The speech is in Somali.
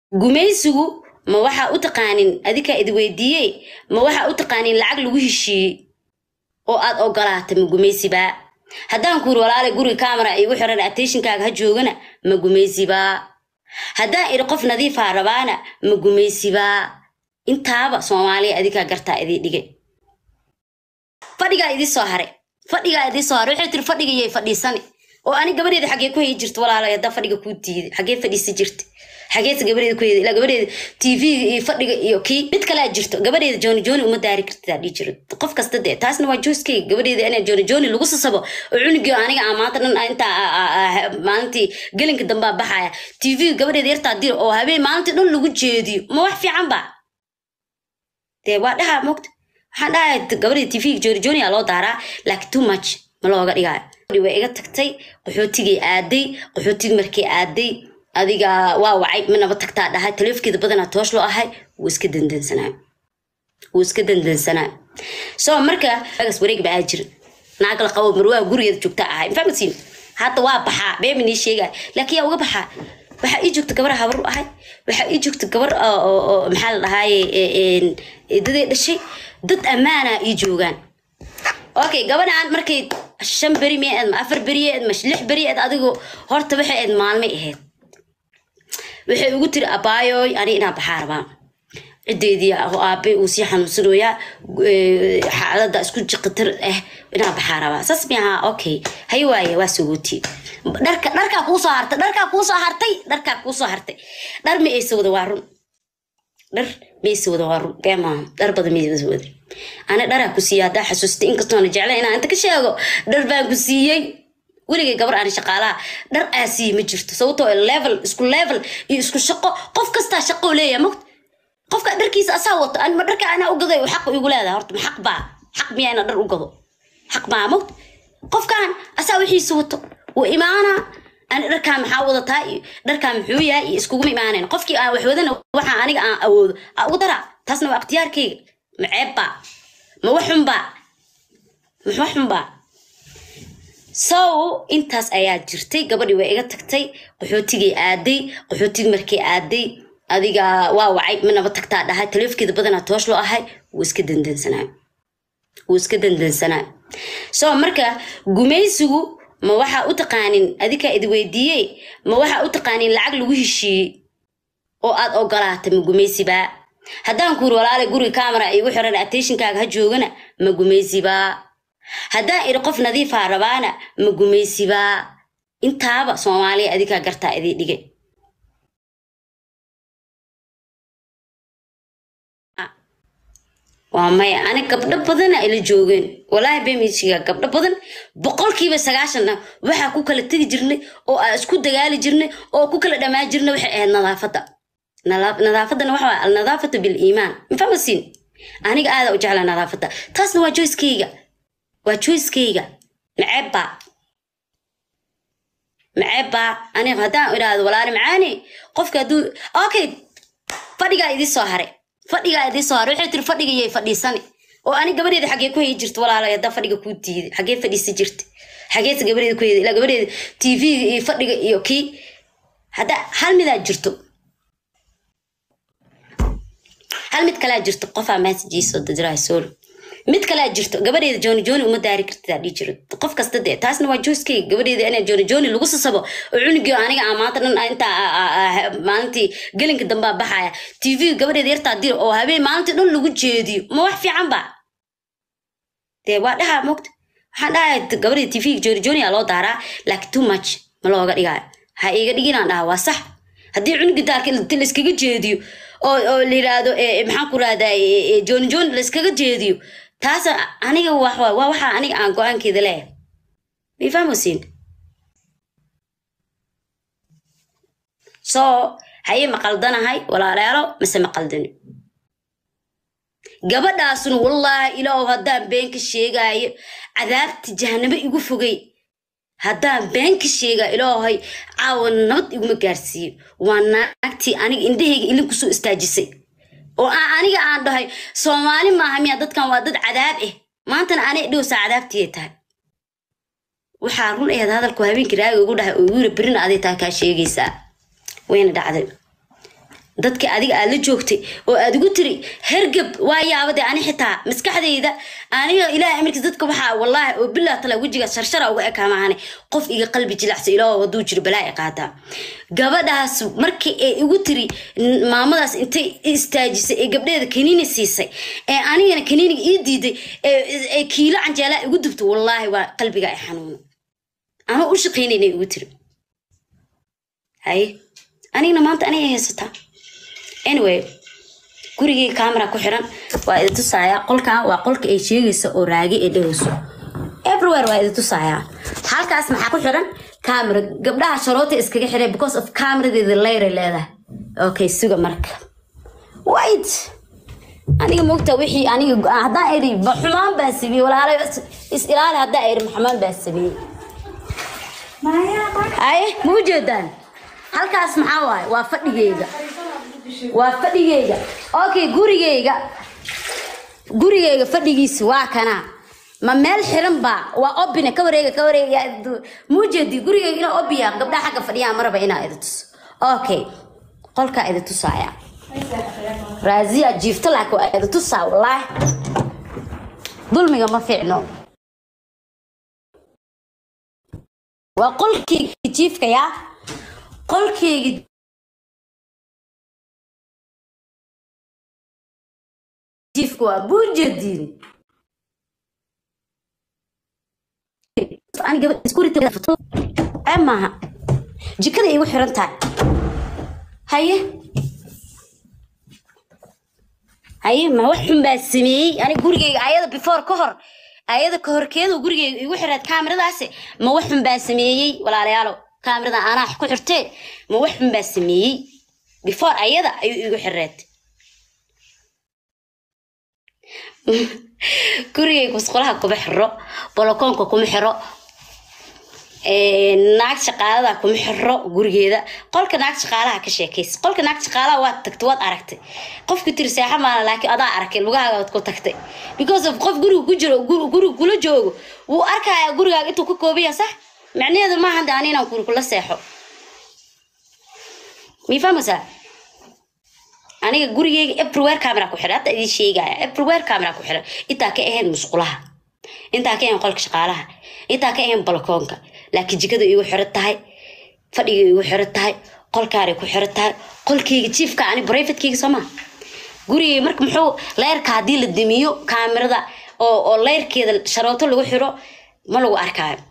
gumaysigu ma waxaa u taqaanin adikaa idi weydiiyey ma waxaa u taqaanin lacag lagu heshiiyey oo aad ogolaatay ma gumaysibaa haddaan ku yiri walaale guriga camera igu xiran attentionkaaga ha joogana ma gumaysibaa haddaan iri qof nadiifaa rabaana ma gumaysibaa intaaba soomaaliya adikaa gartaa idii dhigay fadhigaa idii soo hare fadhigaa idii soo hare waxay tiri fadhiga yay fadhiisani oo ani gabadheeda xagee ku hayi jirta walaalay haddaa fadhiga kuu diiday xagee fadhiisi jirta xageesa gabadheeda ku heeda ilaa gabadheeda tv iyo fadhiga iyo kii mid kalea jirto gabadheeda jooni jooni uma daari kartaa dhihi jiro qof kasta dee taasna waa jooskeyga gabadheeda inaa jooni jooni lagu sasabo oo cunugii aniga aan maanta dhan intaa maalintii gelinka dambaa baxaya tv gabadheeda yartaa dir oo habeen maalintii dhan lagu jeediyo ma wax fiican ba dee waa dhaha mogta waxaan dhahay gabadheeda tv jooni jooni aa loo daaraa laakiin too much ma looga dhigaayo way iga tagtay qaxootigay aaday qaxootigii markay aaday adiga waa wacay manaba tagtaa dhahay taleefkeeda badanaa toosh loo ahay wuu iska dandansanaa wuu iska dandansanaa so marka agas wareeg baa jira naag la qabo marwaa gurigeeda joogta ahay mafahmasiin hadda waa baxaa beemi nii sheegaya laakiin yaa uga baxaa waxaa ii joogta gabar habar u ahay waxaa ii joogta gabar maxaa la dhahaaye daday dhashay dad ammaana ii joogaan okay gabadhaan markay shan beri miyaed ma afar beriyeed ma lix beriyeed adigu horta waxay ahayd maalmay ahayd waxay ugu tiri abaayoy ani inaa baxaa rabaa ciddeedii aabe uu sii xanuunsanayaa xaaladda isku jiqitar ah inaa baxaa rabaa saas miaha okay hay waaye waa sogooti dharka dharkaa kuu soo hartay dharkaa kuu soo hartay dharkaa kuu soo hartay dhar ma aysa wada waa run dhar ma aysa wada waa run bee maaha dhar badan ma aysa wada ana dharaa ku siiyey haddaa xasuustay inkastoona jecla inaan inta ka sheego dhar baan ku siiyey weligay gabar aan shaqaalaha dhar aa siiyey ma jirto sababtoo level isku level iyo isku shaqo qof kastaa shaqo leeyahay mogt qofka dharkiisa asaa wato anma dharka anaa u gaday xaq igu leedahay horta ma xaq baa xaq miyaa inaa dhar u gado xaq maa mogt qofkan asaa wixiisa wato wuu imaanaa ani dharkaan maxaa wadataa iyo dharkaan muxuu yahay iyo iskuguma imaanayn qofkii aan wax wadana waxaa aniga aan awoodo aa ugu daraa taasna waa ikhtiyaarkayga ma ceebbaa ma waxunbaa ma waxunbaa so intaas ayaa jirtay gabadhii waa iga tagtay qaxootigay aaday qaxootigii markay aaday adiga waa wacay manaba tagtaa dhahay taleefkeeda badanaa toosh loo ahay wuu iska dandansanaa wuu iska dandansanaa so marka gumaysigu ma waxaa u taqaanin adikaa idi weydiiyey ma waxaa u taqaanin lacag lagu heshiiyey oo aad ogolaatay ma gumaysibaa haddaan ku yiri walaale guriga camera igu xiran attentionkaaga ha joogana ma gumaysibaa haddaan iri qof nadiifaa rabaana ma gumaysibaa intaaba soomaaliya adikaa gartaa idii dhigay waa maya ani gabdho badana ila joogeen walaahi bemijiga gabdho badan boqolkiiba sagaashanna waxaa ku kala tegi jirnay oo aa isku dagaali jirnay oo ku kala dhammaan jirnay waxay ahayd nadaafadda nadaafadana waxa waa alnadaafatu biliimaan mafahmasiin aniga aada u jecla nadaafadda taasna waa joyskeyga waa joyskeyga maceebbaa maceebbaa aniga haddaan idhaahdo walaali macaani qofka hadduu okay fadhigaa idii soo hare fadhigaa idii soo hare waxay tiri fadhiga yay fadhiisani oo ani gabadheeda xagee ku hayi jirta walaalay haddaa fadhiga kuu diiday xagee fadhiisi jirta xageesa gabadheeda ku heeda ilaa gabadheeda tv iyo fadhiga iyo kii hadda hal midaa jirto hal mid kalaa jirto qofaa messagesoo dadiraa soolo mid kalaa jirto gabadheeda jooni jooni uma daari kartaa dhihi jiro qof kasta dee taasna waa jooskeyga gabadheeda inaa jooni jooni lagu sasabo oo cunugii aniga aan maanta dhan intaa maalintii gelinka dambaa baxaya tv gabadheeda yartaa dir oo habeen maalintii dhan lagu jeediyo ma wax fiican ba dee waa dhaha mogta waxaan dhahay gabadheeda tv jooni jooni aa loo daaraa laakiin too much ma looga dhigaayo ha iiga dhiginaan dhaha waa sax haddii cunugii daarka layskaga jeediyo oo oo la yiraahdo maxaan ku rahdaa jooni jooni layskaga jeediyo taas aniga waa waxa aniga aan go-aankeeda leeyahay may fahmosiin so haye ma qaldanahay walaalayaalo mise ma qaldani gabadhaasuna wallaahi ilaahu haddaan been ka sheegaayo cadaabta jahanabo igu fogay haddaan been ka sheegaa ilaahay caawa nabad iguma gaarsiiyo waa naagtii aniga indhahayga ilin kusoo istaajisay oo aan aniga aan dhahay soomaali maaha miya dadkan waa dad cadaab ah maantana anay dhowsaa cadaabtiyay tahay waxaa run aheed hadalku habeenkii raaga ugu dhahay oo igu yiri berina aday taa kaa sheegaysaa wayna dhacday dadka adiga aad la joogtay oo aad ugu tiri hergab waa yaabade ani xitaa maskaxdayda aniga ilaahay amarkiis dadka waxaa wallaahi oo bilaa tala wejiga sharshara uga ekaa maahane qof iga qalbi jilacsa ilaaho waduu jiro balaa i qaataa gabadhaas markii ay igu tiri n- maamadaas intay i istaajisay ee gabdheeda kaniini siisay ee anigana kaniiniga ii diiday ee ee kiilo canjeelaa igu dubto wallaahi waa qalbiga ay xanuuna ama u shaqaynayna igu tiri haye anigana maanta anigay haysataa anyway gurigii camera ku xiran waa idi tusaaya qolkan waa qolka ay sheegaysa oo raagi ee dhehayso everywhere waa idi tusaaya halkaas maxaa ku xiran camera gabdhaha sharoota iskaga xiray because of cameradeeda leyray leedahay okay suga marka wait aniga mogta wixii aniga go-aan haddaan iri ma xumaan baan sameeyey walaalo is- is ilaali haddaan iri ma xumaan baan sameeyey haye ma u jeedaan halkaas maxaa waaye waa fadhigeyga waa fadhigeyga okay gurigeyga gurigeyga fadhigiisa waa kana ma meel xiran ba waa obine ka wareega ka wareega muu jeedi gurigeyga inaa obiya gabdhaha xagga fadhiyaa maraba inaa idi tuso okay qolkaa idi tusaaya raaziya jiifta laakiin waa idi tusaa wallaahi dulmiga ma fiicno waa qolkeyga jiifka yaa qolkeyga jiifka waa buujadiin ani gabadh isku rita foto ee maaha jikada igu xiran tahay haye haye ma wax xun baa sameeyey ani gurigeyga ayada before ka hor ayada ka horkeedu gurigeyga igu xiraad kaamiradaasi ma wax xun baa sameeyey walaalayaalo kaamirada anaa ku xirtee ma wax xun baa sameeyey before ayada ayuu igu xireed gurigeyga musqulaha kuma xiro bolokoonka kuma xiro naag shaqaalada kuma xiro gurigeeda qolka naag shaqaalaha ka sheekaysa qolka naag shaqaalaha waad tagtay waad aragtay qofki tiri seexa maala laakiin adaa arkay lugahaaga waad ku tagtay because of qof guriga ku jiro gur- guriga kula joogo wuu arkayaa gurigaaga intuu ka koobaya sax macnaheedu maaha de ani inaan guri kula seexo mii fahmaysaa aniga gurigeyga everywhere camera ku xiran hadda idiin sheegaya everywhere camera ku xiran intaa ka ahayn musqulaha intaa ka ahayn qolka shaqaalaha intaa ka ahayn balkoonka laakiin jikada igu xiran tahay fadhiga igu xiran tahay qolkaanay ku xiran tahay qolkeyga jiifka ani brivatekeyga soo maa gurigeyga marka muxuu leyrka haddii la damiyo kaamirada oo oo leyrkeeda sharooto lagu xiro ma lagu arkaayo